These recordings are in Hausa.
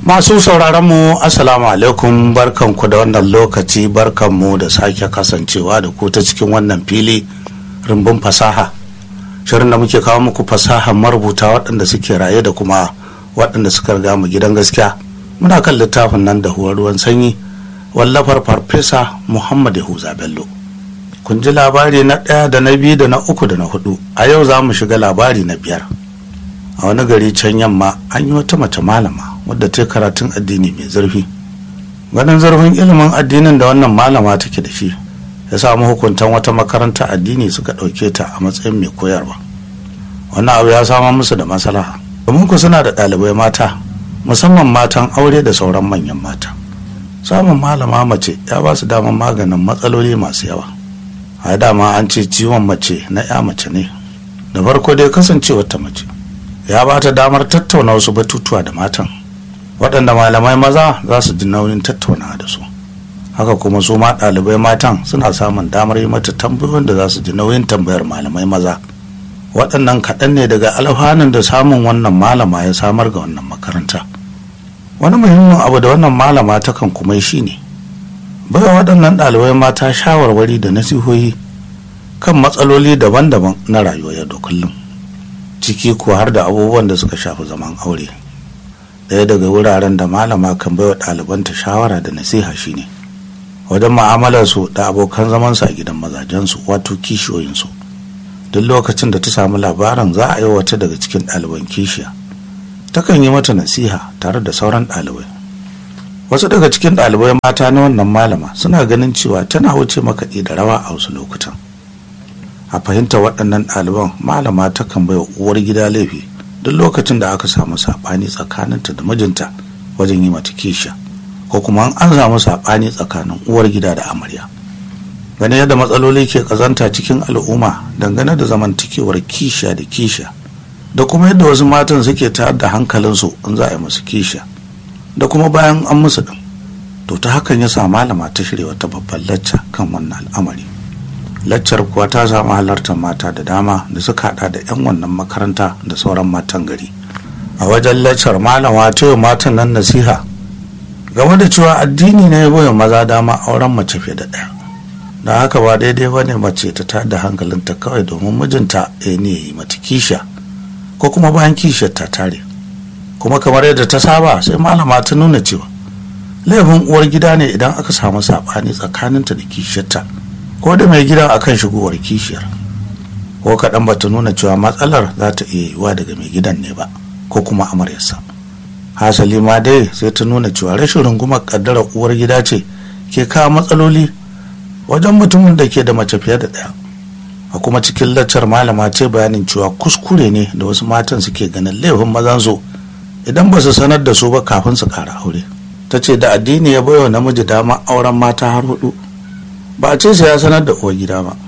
Masu sauraronmu Assalamu alaikum barkanku da wannan lokaci barkanmu da sake kasancewa da ku ta cikin wannan fili rumbun fasaha. Shirin da muke kawo muku fasaha marubuta waɗanda suke raye da kuma waɗanda suka riga mu gidan gaskiya. Muna kan littafin nan da huwar ruwan sanyi wallafar farfesa Muhammad Yahuza Bello. Kun ji labari na ɗaya da na biyu da na uku da na hudu. A yau za mu shiga labari na biyar. A wani gari can yamma an yi wata mace malama wadda ta karatun addini mai zurfi ganin zurfin ilimin addinin da wannan malama take da shi ya samu hukuntan wata makaranta addini suka ɗauke ta a matsayin mai koyarwa wannan abu ya samar musu da maslaha domin ku suna da ɗalibai mata musamman matan aure da sauran manyan mata samun malama mace ya ba su damar maganin matsaloli masu yawa a dama an ce ciwon mace na ya mace ne da farko dai kasancewar ta mace ya ba ta damar tattauna wasu batutuwa da matan waɗanda malamai maza za su ji nauyin tattaunawa da su haka kuma su ma ɗalibai matan suna samun damar yi mata tambayoyin da za su ji nauyin tambayar malamai maza waɗannan kaɗan ne daga alfanun da samun wannan malama ya samar ga wannan makaranta wani muhimmin abu da wannan malama takan kuma yi shine baiwa waɗannan ɗalibai mata shawarwari da nasihohi kan matsaloli daban-daban na rayuwa yau da kullum ciki ko har da abubuwan da suka shafi zaman aure ɗaya daga wuraren da malama kan baiwa ɗalibanta shawara da nasiha shine wajen ma'amalarsu da abokan zamansu a gidan mazajensu wato kishiyoyinsu duk lokacin da ta samu labarin za a yi wata daga cikin ɗaliban kishiya takan yi mata nasiha tare da sauran ɗalibai wasu daga cikin ɗalibai mata na wannan malama suna ganin cewa tana wuce makaɗi da rawa a wasu lokutan a fahimta waɗannan ɗaliban malama takan bai wa uwar gida laifi duk lokacin da aka samu saɓani tsakaninta da mijinta wajen yi mata kisha ko kuma an samu saɓani tsakanin uwar gida da amarya gane yadda matsaloli ke ƙazanta cikin al'umma dangane da zamantakewar kisha da kisha da kuma yadda wasu matan suke tayar da hankalinsu in za a yi musu kisha da kuma bayan an musu ɗin to ta hakan ya sa malama ta shirya wata babban lacca kan wannan al'amari laccar kuwa ta samu halartar mata da dama da suka hada da 'yan wannan makaranta da sauran matan gari a wajen laccar malama ta yi matan nan nasiha game da cewa addini ne ya boye maza dama auren mace fiye da ɗaya da haka ba daidai ba ne mace ta tada hankalinta kawai domin mijinta ya ne ya yi mata kisha ko kuma bayan kishiyar ta tare kuma kamar yadda ta saba sai malama ta nuna cewa laifin uwar gida ne idan aka samu saɓani tsakaninta da kishiyarta ko da mai gidan akan shigowar kishiyar ko kaɗan ba ta nuna cewa matsalar za ta iya yiwuwa daga mai gidan ne ba ko kuma amaryarsa hasali ma dai sai ta nuna cewa rashin rungumar ƙaddarar uwar gida ce ke kawo matsaloli wajen mutumin da ke da mace fiye da ɗaya a kuma cikin laccar malama ce bayanin cewa kuskure ne da wasu matan suke ganin laifin mazan su idan ba su sanar da su ba kafin su ƙara aure ta ce da addini ya baiwa namiji dama auren mata har hudu ba a ce sai ya sanar da uwar gida ba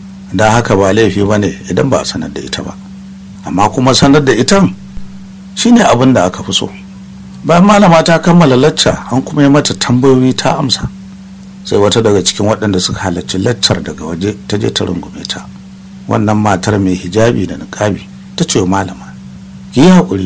da haka ba laifi ba ne idan ba a sanar da ita ba amma kuma sanar da itan shine abin da aka fi so bayan malama ta kammala lacca an kuma yi mata tambayoyi ta amsa sai wata daga cikin waɗanda suka halarci laccar daga waje ta je ta rungume ta wannan matar mai hijabi da niƙabi ta ce malama ki yi haƙuri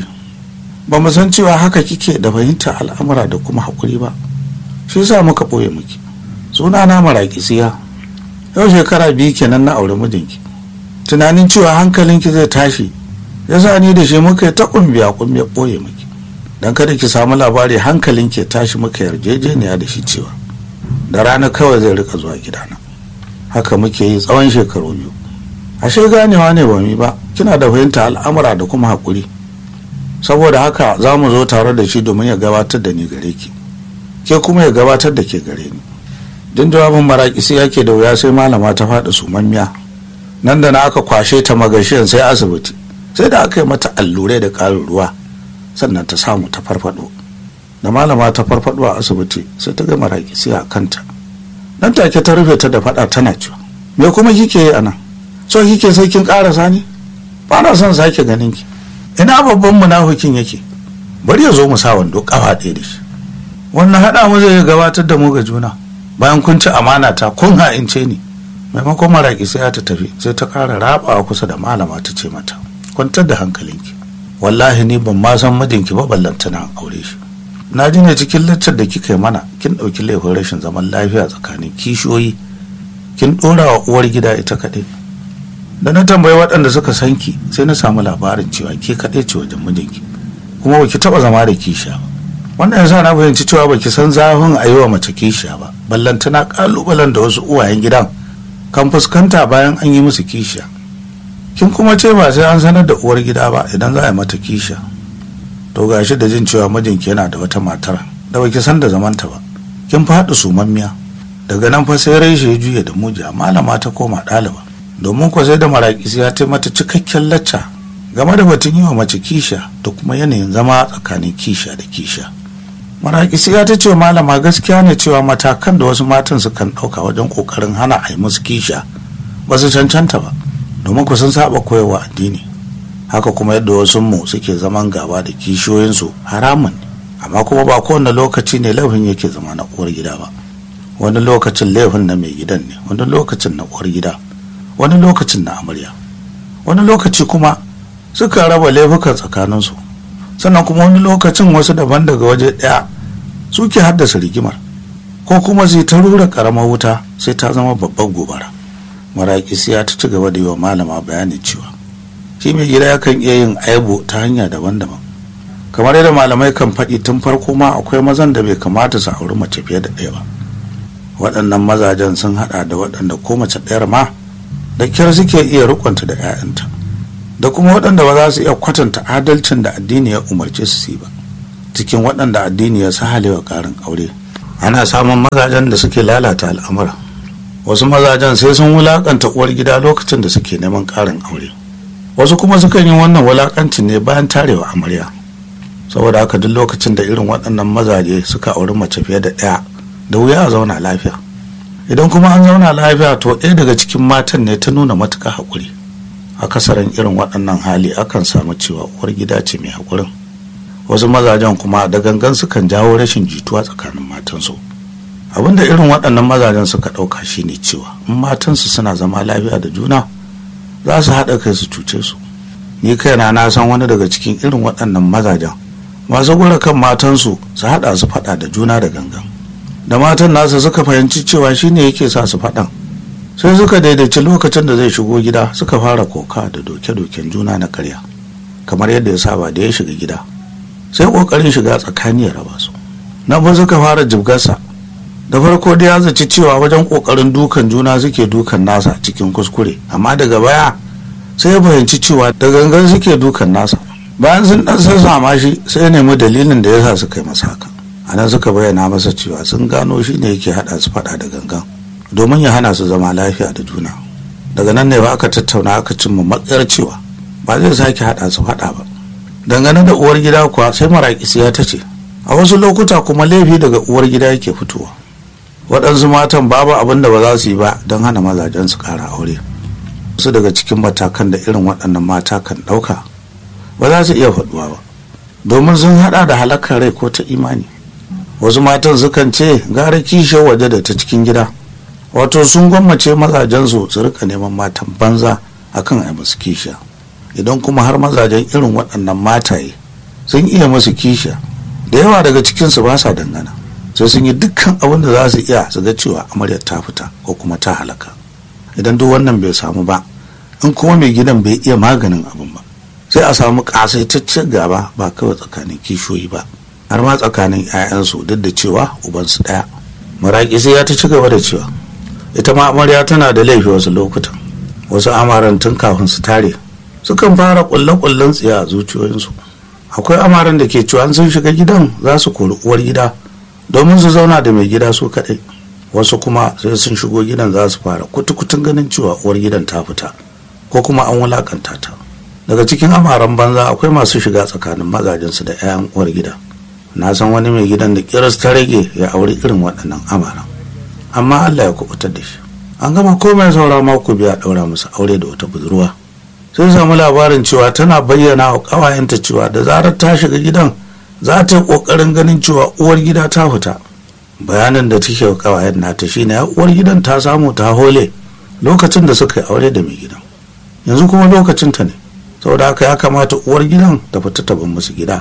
ba mu san cewa haka kike da fahimtar al'amura da kuma haƙuri ba shi yasa muka ɓoye miki suna na maraƙisiya yau shekara biyu kenan na aure mijinki tunanin cewa hankalinki zai tashi ya sa ni da shi muka yi ta kumbiya kumbiya ɓoye miki don kada ki samu labari hankalinki ya tashi muka yarjejeniya da shi cewa da rana kawai zai rika zuwa gidana haka muke yi tsawon shekaru biyu ashe ganewa ne ba mi ba kina da fahimta al'amura da kuma haƙuri saboda haka za mu zo tare da shi domin ya gabatar da ni gare ki ke kuma ya gabatar da ke gare ni din jawabin maraƙisi yake da wuya sai malama ta faɗi sumammiya nan da na aka kwashe ta magashiyan sai asibiti sai da aka yi mata allurai da ƙarin ruwa sannan ta samu ta farfaɗo da malama ta farfaɗo a asibiti sai ta ga maraƙisi a kanta nan take ta rufe ta da faɗa tana cewa me kuma kike yi a nan so kike sai kin ƙarasa ni ba na son sake ganin ki ina babban munafikin yake bari ya zo mu sa wando ƙafa ɗaya da shi wannan haɗa mu zai gabatar da mu ga juna bayan kun ci amana ta kun ha'ince ni maimakon maraƙi sai ta tafi sai ta ƙara rabawa kusa da malama ta ce mata kwantar da hankalinki wallahi ni ban ma san mijinki ba ballanta na aure shi na ji ne cikin laccar da kika yi mana kin ɗauki laifin rashin zaman lafiya tsakanin kishiyoyi kin ɗora wa uwar gida ita kaɗai da na tambayi waɗanda suka san ki sai na samu labarin cewa ke kaɗai ce wajen mijinki kuma baki taɓa zama da kishiya ba wannan yasa na fahimci cewa baki san zafin a yi wa mace kishiya ba ballantana ƙalubalen da wasu uwayen gidan kan fuskanta bayan an yi musu kishiya kin kuma ce ba sai an sanar da uwar gida ba idan za a yi mata kishiya to gashi da jin cewa mijinki yana da wata matar da baki san da zamanta ba kin faɗi sumammiya daga nan fa sai reshe ya juya da mujiya malama ta koma ɗaliba domin ko sai da maraƙisi ya ta mata cikakken lacca game da batun yi wa mace kisha da kuma yanayin zama tsakanin kisha da kisha maraƙisi ya ta ce malama gaskiya ne cewa matakan da wasu matan sukan ɗauka wajen ƙoƙarin hana a yi musu kisha ba su cancanta ba domin ku sun saba koyarwa addini haka kuma yadda wasu mu suke zaman gaba da kishiyoyinsu haramun ne amma kuma ba kowane lokaci ne laifin yake zama na uwar gida ba wani lokacin laifin na mai gidan ne wani lokacin na uwar gida wani lokacin na amarya wani lokaci kuma suka raba laifukan tsakaninsu sannan kuma wani lokacin wasu daban daga waje ɗaya suke haddasa rigimar ko kuma zai ta rura ƙaramar wuta sai ta zama babban gobara maraƙisi ya ta ci gaba da yi wa malama bayani cewa shi mai gida yakan iya yin aibu ta hanya daban-daban kamar yadda malamai kan faɗi tun farko ma akwai mazan da bai kamata su auri mace fiye da ɗaya ba waɗannan mazajen sun haɗa da waɗanda ko mace ɗayar ma da kyar suke iya rikonta da 'ya'yanta da kuma waɗanda ba za su iya kwatanta adalcin da addini ya umarce su yi ba cikin waɗanda addini ya sahalewa ƙarin aure ana samun mazajen da suke lalata al'amura wasu mazajen sai sun wulakanta uwar gida lokacin da suke neman ƙarin aure wasu kuma sukan yi wannan wulakancin ne bayan tarewa amarya saboda haka duk lokacin da irin waɗannan mazaje suka auri mace fiye da ɗaya da wuya a zauna lafiya idan kuma an zauna lafiya to ɗaya daga cikin matan ne ta nuna matuƙa haƙuri akasarin irin waɗannan hali akan samu cewa uwar gida ce mai haƙurin wasu mazajen kuma da gangan sukan jawo rashin jituwa tsakanin matansu abinda irin waɗannan mazajen suka ɗauka shine cewa in matansu suna zama lafiya da juna za su haɗa kai su cuce su ni kaina na san wani daga cikin irin waɗannan mazajen masu gura kan matansu su haɗa su faɗa da juna da gangan da matan nasa suka fahimci cewa shine yake sa su faɗan sai suka daidaici lokacin da zai shigo gida suka fara koka da doke-doken juna na karya kamar yadda ya saba da ya shiga gida sai kokarin shiga tsakani ya raba su nan fa suka fara jibgarsa da farko da ya zaci cewa wajen kokarin dukan juna suke dukan nasa cikin kuskure amma daga baya sai ya fahimci cewa da gangan suke dukan nasa bayan sun dan sassama shi sai ya nemi dalilin da yasa suka yi masa haka anan suka bayyana masa cewa sun gano shi ne yake hada su fada da gangan domin ya hana su zama lafiya da juna daga nan ne ba aka tattauna aka cimma matsayar cewa ba zai sake hada su fada ba dangane da uwar gida kuwa sai maraƙisiya ta ce a wasu lokuta kuma laifi daga uwar gida yake fitowa waɗansu matan babu abin da ba za su yi ba don hana mazajen su ƙara aure wasu daga cikin matakan da irin waɗannan mata kan ɗauka ba za su iya faɗuwa ba domin sun haɗa da halakar rai ko ta imani wasu matan sukan ce gara kishiyar waje da ta cikin gida wato sun gwammace mazajensu su rika neman matan banza akan a musu kishiya idan kuma har mazajen irin waɗannan mataye sun iya musu kishiya da yawa daga cikinsu ba sa dangana sai sun yi dukkan abin da za su iya su ga cewa amaryar ta fita ko kuma ta halaka idan duk wannan bai samu ba in kuma mai gidan bai iya maganin abin ba sai a samu ƙasaitaccen gaba ba kawai tsakanin kishiyoyi ba har ma tsakanin 'ya'yansu duk da cewa ubansu ɗaya maraƙi sai ya ta ci gaba da cewa ita ma amarya tana da laifi wasu lokutan wasu amaran tun kafin su tare sukan fara kulle-kullen tsiya a zuciyoyinsu akwai amaran da ke cewa sun shiga gidan za su kori uwar gida domin su zauna da mai gida su kaɗai wasu kuma sai sun shigo gidan za su fara kutukutun ganin cewa uwar gidan ta fita ko kuma an wulakanta ta daga cikin amaran banza akwai masu shiga tsakanin mazajensu da 'ya'yan uwar gida na san wani mai gidan da kiras ta rage ya auri irin waɗannan amaran amma Allah ya kubutar da shi an gama komai saura mako biya ɗaura musu aure da wata budurwa sai samu labarin cewa tana bayyana wa ƙawayenta cewa da zarar ta shiga gidan za ta yi ƙoƙarin ganin cewa uwar gida ta fita bayanin da take wa ƙawayen nata shine uwar gidan ta samu ta hole lokacin da suka yi aure da mai gidan yanzu kuma lokacin ta ne saboda haka ya kamata uwar gidan ta fita ta bar musu gida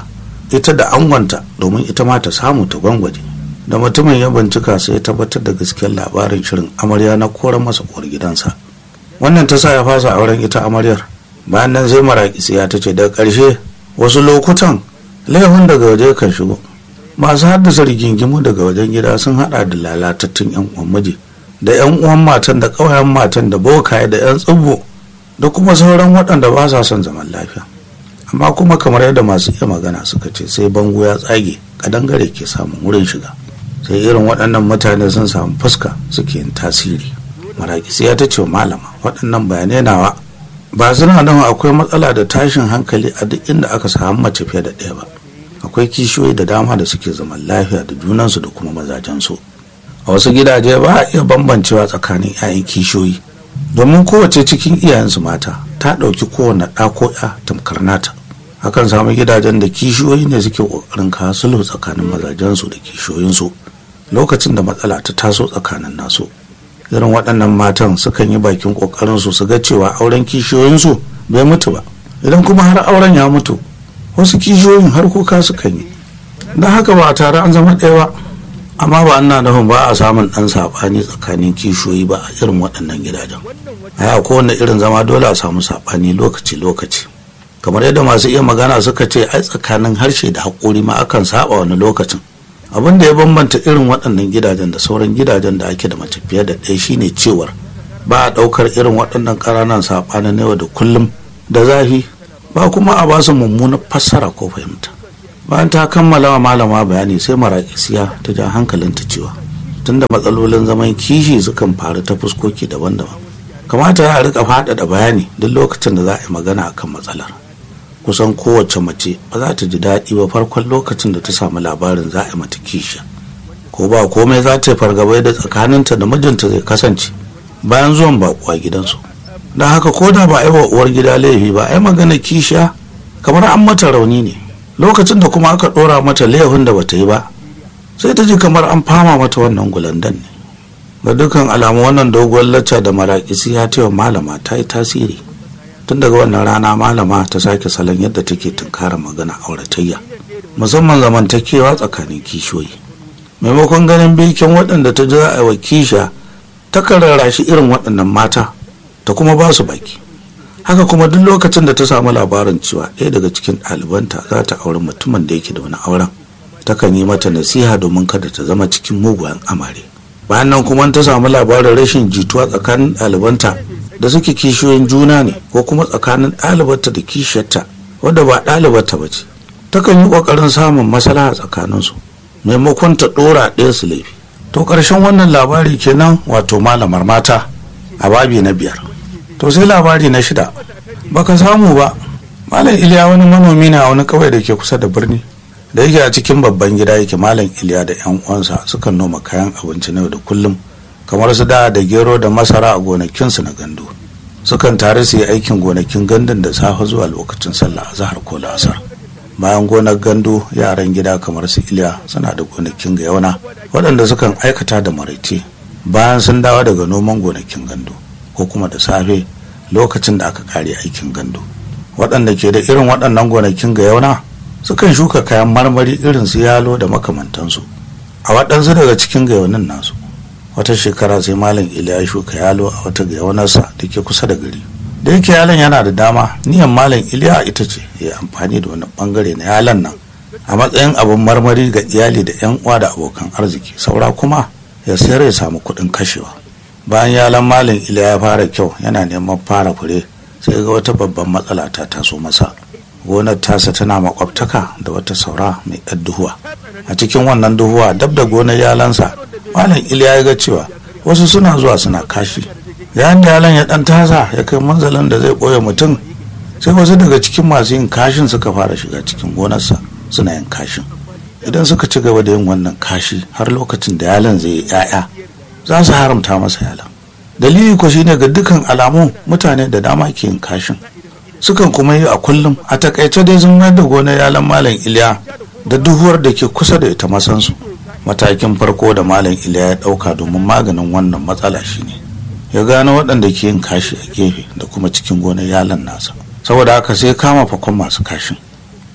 ita da angonta domin ita ma ta samu ta gwangwaje da mutumin ya bincika sai ya tabbatar da gaskiyar labarin shirin amarya na koran masa uwar gidansa wannan ta sa ya fasa auren ita amaryar bayan nan sai maraƙi ya ta ce daga ƙarshe wasu lokutan laifin daga waje kan shigo masu haddasa rigingimu daga wajen gida sun hada da lalatattun yan uwan miji da yan uwan matan da ƙauyen matan da bokaye da yan tsibbo da kuma sauran waɗanda ba sa son zaman lafiya amma kuma kamar yadda masu iya magana suka ce sai bango ya tsage kadangare ke samun wurin shiga sai irin waɗannan mutane sun samu fuska suke yin tasiri maraƙi ya ta ce malama waɗannan bayanai nawa ba suna nan akwai matsala da tashin hankali a duk inda aka samu mace fiye da ɗaya ba akwai kishiyoyi da dama da suke zaman lafiya da junansu da kuma mazajensu a wasu gidaje ba a iya bambancewa tsakanin 'ya'yan kishiyoyi domin kowace cikin iyayensu mata ta ɗauki kowane ɗa ko ya tamkar nata akan samu gidajen da kishiyoyi ne suke ƙoƙarin kawo sulhu tsakanin mazajensu da kishiyoyinsu lokacin da matsala ta taso tsakanin nasu irin waɗannan matan sukan yi bakin ƙoƙarinsu su ga cewa auren kishiyoyinsu bai mutu ba idan kuma har auren ya mutu wasu kishiyoyin har kuka sukan yi don haka ba a tare an zama ɗaya ba amma ba ana nufin ba a samun ɗan saɓani tsakanin kishiyoyi ba a irin waɗannan gidajen a kowane irin zama dole a samu saɓani lokaci-lokaci kamar yadda masu iya magana suka ce ai tsakanin harshe da haƙori ma akan saba wani lokacin abin da ya bambanta irin waɗannan gidajen da sauran gidajen da ake da mace fiye da ɗaya shine cewar ba a ɗaukar irin waɗannan ƙananan saɓanin yau da kullum da zafi ba kuma a ba su mummunar fassara ko fahimta bayan ta kammala wa malama bayani sai maraƙisiya ta ja hankalinta cewa tunda matsalolin zaman kishi sukan faru ta fuskoki daban-daban kamata ya rika faɗaɗa bayani duk lokacin da za a yi magana akan matsalar kusan kowace mace ba za ta ji daɗi ba farkon lokacin da ta samu labarin za a yi mata kisha ko ba komai za ta yi fargabai da tsakaninta da mijinta zai kasance bayan zuwan baƙuwa gidansu don haka ko da ba a yi wa uwar gida laifi ba a yi magana kisha kamar an mata rauni ne lokacin da kuma aka ɗora mata laifin da bata yi ba sai ta ji kamar an fama mata wannan gulandan ne ga dukkan alamu wannan doguwar lacca da maraƙisi ya taiwa malama ta yi tasiri tun daga wannan rana malama ta sake salon yadda take tunkara magana auratayya musamman zamantakewa tsakanin kishiyoyi maimakon ganin bikin waɗanda ta ji a wa kisha ta rarrashi irin waɗannan mata ta kuma ba su baki haka kuma duk lokacin da ta samu labarin cewa ɗaya daga cikin ɗalibanta za ta auri mutumin da yake da wani auren takan yi mata nasiha domin kada ta zama cikin mugayen amare bayan nan kuma ta samu labarin rashin jituwa tsakanin ɗalibanta da suke kishiyoyin juna ne ko kuma tsakanin ɗalibarta da kishiyarta wadda ba ɗalibarta ba ce takan yi ƙoƙarin samun maslaha tsakaninsu maimakon ta ɗora ɗaya su laifi to ƙarshen wannan labari kenan wato malamar mata a babi na biyar to sai labari na shida baka samu ba malam iliya wani manomi na wani kawai da ke kusa da birni da yake a cikin babban gida yake malam iliya da yan uwansa sukan noma kayan abinci na yau da kullum kamar su da da gero da masara a gonakinsu na gandu sukan tare su yi aikin gonakin gandun da safe zuwa lokacin sallah a zahar ko la'asar bayan gonar gandu yaran gida kamar su iliya suna da gonakin gayauna waɗanda sukan aikata da maraice bayan sun dawo daga noman gonakin gandu ko kuma da safe lokacin da aka kare aikin gandu waɗanda ke da irin waɗannan gonakin gayauna sukan shuka kayan marmari irin su yalo da makamantansu a waɗansu daga cikin gayaunin nasu wata shekara sai malam iliya ya shuka yalo a wata gayaunarsa da ke kusa da gari da yake yalon yana da dama niyan malam iliya ita ce ya amfani da wani bangare na yalon nan a matsayin abin marmari ga iyali da yan uwa da abokan arziki saura kuma ya sayar ya samu kuɗin kashewa bayan yalon malam iliya ya fara kyau yana neman fara fure sai ga wata babban matsala ta taso masa gonar tasa tana makwabtaka da wata saura mai ɗan duhuwa a cikin wannan duhuwa dab da gonar yalansa malam iliya ya ga cewa wasu suna zuwa suna kashi yayin da yalan ya dan tasa ya kai manzalin da zai ɓoye mutum sai wasu daga cikin masu yin kashin suka fara shiga cikin gonarsa suna yin kashin idan suka ci gaba da yin wannan kashi har lokacin da yalan zai yi 'ya'ya za su haramta masa yalan dalili ko shine ga dukkan alamu mutane da dama ke yin kashin sukan kuma yi a kullum a takaice dai sun mayar da gonar yalan malam iliya da duhuwar da ke kusa da ita masansu matakin farko da malam iliya ya ɗauka domin maganin wannan matsala shine ya gano waɗanda ke yin kashi a gefe da kuma cikin gonar yalan nasa saboda haka sai kama fakon masu kashin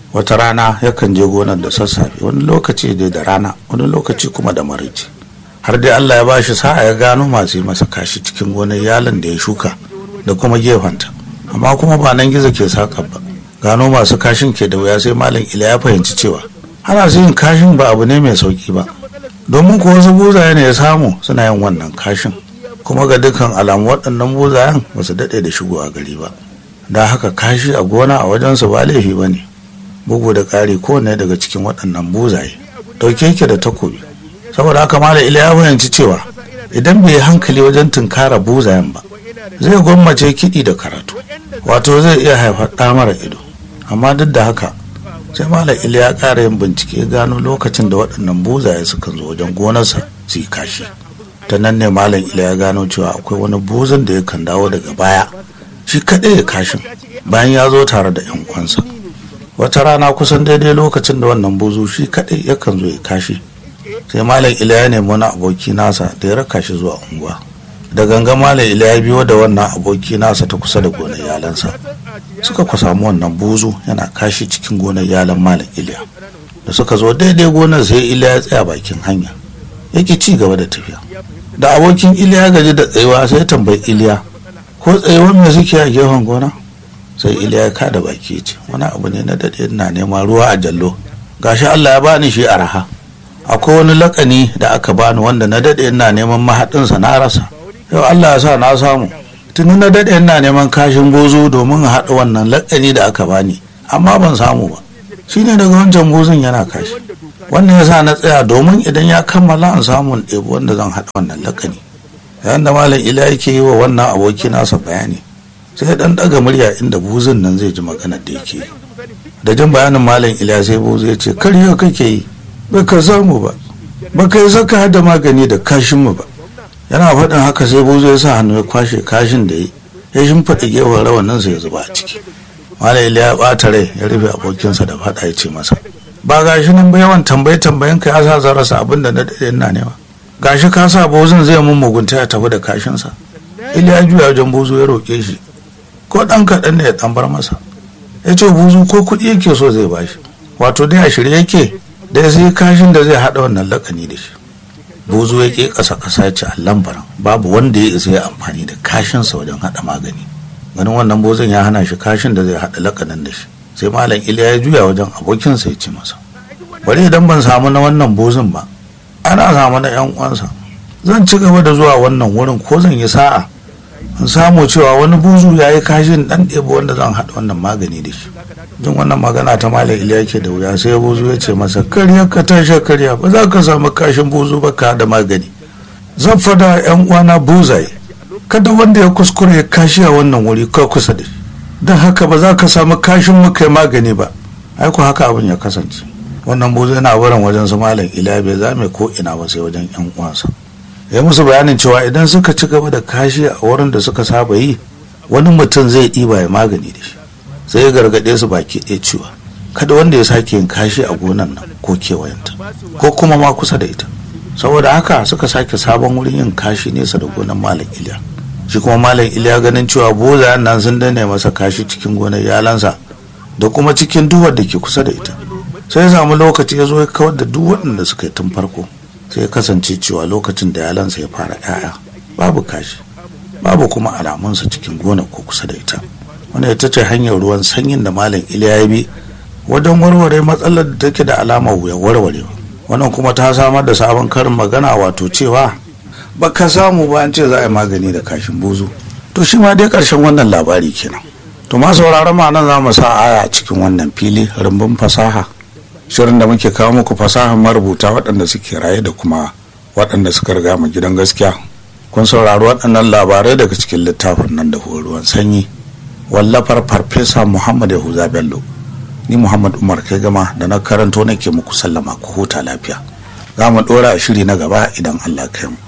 wata rana yakan je gonar da sassafe wani lokaci dai da rana wani lokaci kuma da maraice har dai allah ya bashi sa'a ya gano masu yi masa kashi cikin gonar yalan da ya shuka da kuma gefenta amma kuma ba nan gizo ke saƙa ba gano masu kashin ke da wuya sai malam ila ya fahimci cewa ana su yin kashin ba abu ne mai sauki ba domin ko wasu buzaye ne ya samu suna yin wannan kashin kuma ga dukkan alamu waɗannan buzayen ba su daɗe da shigowa gari ba da haka kashi a gona a wajensu ba laifi ba ne bugu da ƙari kowane daga cikin waɗannan buzaye ɗauke yake da takobi saboda haka malam ila ya fahimci cewa idan bai yi hankali wajen tunkara buzayen ba zai gwammace kiɗi da karatu wato zai iya haifar ɗa mara ido amma duk da haka sai malam ila ya ƙara yin bincike gano lokacin da waɗannan buzaye suka zo wajen gonarsa su yi kashi ta nan ne malam ila ya gano cewa akwai wani buzan da yakan dawo daga baya shi kaɗai ya kashin bayan ya zo tare da yan uwansa wata rana kusan daidai lokacin da wannan buzu shi kaɗai yakan zo ya kashi sai malam ila ya nemi wani aboki nasa da ya raka shi zuwa unguwa da ganga malam ila ya biyo da wannan aboki nasa ta kusa da gonar yalansa suka ku samu wannan buzu yana kashi cikin gonar yalan malam iliya da suka zo daidai gonar sai iliya ya tsaya bakin hanya yake ci gaba da tafiya da abokin iliya gaji da tsayuwa sai tambayi iliya ko tsayuwar me suke a gefen gona sai iliya ya kada baki ce wani abu ne na daɗe ina neman ruwa a jallo gashi allah ya bani shi araha akwai wani lakani da aka bani wanda na daɗe ina neman mahaɗinsa na rasa yau allah ya sa na samu tuni na daɗe ina neman kashin bozo domin a haɗa wannan lakani da aka bani amma ban samu ba shine daga wancan bozon yana kashi wannan ya sa na tsaya domin idan ya kammala an samu ɗebi wanda zan haɗa wannan lakani yayin da malam ila yake yi wa wannan aboki nasa bayani sai dan ɗaga murya inda buzun nan zai ji maganar da yake yi da jin bayanin malam ila sai buzu ya ce karya kake yi ba ka samu ba ba ka yi saka hada magani da kashin mu ba yana faɗin haka sai buzu ya sa hannu ya kwashe kashin da yi ya shimfiɗa gefen rawanin sa ya zuba a ciki malam ila ya ɓata rai ya rufe abokinsa da faɗa ya ce masa ba gashi nan ba yawan tambaye tambayen ka ya sa zan rasa abin da na daɗe ina nema gashi ka sa bozin zai mun mugunta ya tafi da kashinsa ila ya juya wajen buzu ya roƙe shi ko ɗan kaɗan ne ya ɗan bar masa ya ce buzu ko kuɗi yake so zai bashi wato dai a shirye yake da ya sai kashin da zai haɗa wannan lakani da shi buzu ya ƙe ƙasa ƙasa ya ce a lambaran babu wanda ya isa ya amfani da kashinsa wajen haɗa magani ganin wannan bozin ya hana shi kashin da zai haɗa lakanin da shi sai malam iliya ya juya wajen abokinsa ya ce masa bari idan ban samu na wannan bozin ba ana samu na yan uwansa zan ci gaba da zuwa wannan wurin ko zan yi sa'a in samu cewa wani buzu ya yi kashin dan ɗebo wanda zan haɗa wannan magani da shi jin wannan magana ta malam iliya ke da wuya sai buzu ya ce masa karya ka tashi karya ba za ka samu kashin buzu ba ka da magani zan fada yan uwana buzaye kada wanda ya kuskure ya kashi a wannan wuri ka kusa da shi don haka ba za ka samu kashin muka yi magani ba ai ko haka abin ya kasance wannan buzu yana wurin wajen su malam iliya bai zame ko ina ba sai wajen yan uwansa ya musu bayanin cewa idan suka ci gaba da kashi a wurin da suka saba yi wani mutum zai ɗiba ya magani da shi sai ya gargaɗe su baki ɗaya cewa kada wanda ya sake yin kashi a gonan nan ko kewayenta ko kuma ma kusa da ita saboda haka suka sake sabon wurin yin kashi nesa da gonan malam iliya shi kuma malam iliya ganin cewa bozayen nan sun dane masa kashi cikin gonar yalansa da kuma cikin duwar da ke kusa da ita sai ya samu lokaci ya zo ya kawar da duk waɗanda suka yi tun farko sai ya kasance cewa lokacin da yalansa ya fara 'ya'ya babu kashi babu kuma alamunsa cikin gona ko kusa da ita wanda ita ce hanyar ruwan sanyin da malam iliya ya bi wajen warware matsalar da take da alamar wuya warwarewa wannan kuma ta samar da sabon karin magana wato cewa baka samu ba an ce za a yi magani da kashin buzu to shi ma dai karshen wannan labari kenan to ma sauraron ma nan za mu sa aya a cikin wannan fili rumbun fasaha shirin da muke kawo muku fasahar marubuta waɗanda suke raye da kuma waɗanda suka riga mu gidan gaskiya kun saurari waɗannan labarai daga cikin littafin nan da ruwan sanyi wallafar farfesa muhammad yahuza bello ni muhammad umar kai gama da na karanto nake muku sallama ku huta lafiya za mu ɗora a shiri na gaba idan allah kai mu